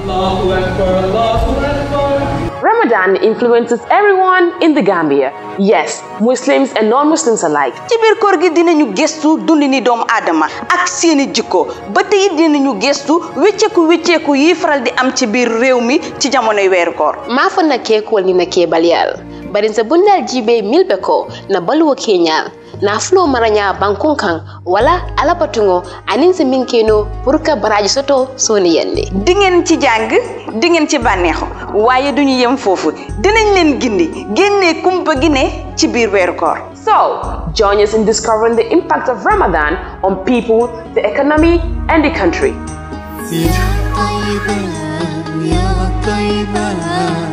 Allahu Akbar, Allahu Akbar. Ramadan influences everyone in the Gambia. Yes, Muslims and non-Muslims alike. ci biir koor gi dinañu gëstu dundini doomu aadama ak seeni jikko ba tey it dinañu gëstu wécceeku wécceeku yi faral di am ci biir réew mi ci jamonoy weeru koor mafo na ke kuwol ni na ke baliyal bari nsa bundal jibe milbe ko na baluwo keñal na fulo maranya bankun kan wala alabatungo anin se min keno pour ka baraji soto soni yande di ngeen ci jàng di ngeen ci bànneexu waaye duñu yem foofu dinañ leen gindi génnee kumpa gi ne ci biir weeru koor So, join us in discovering the impact of Ramadan on people, the economy, and the country. يا طيبة يا طيبة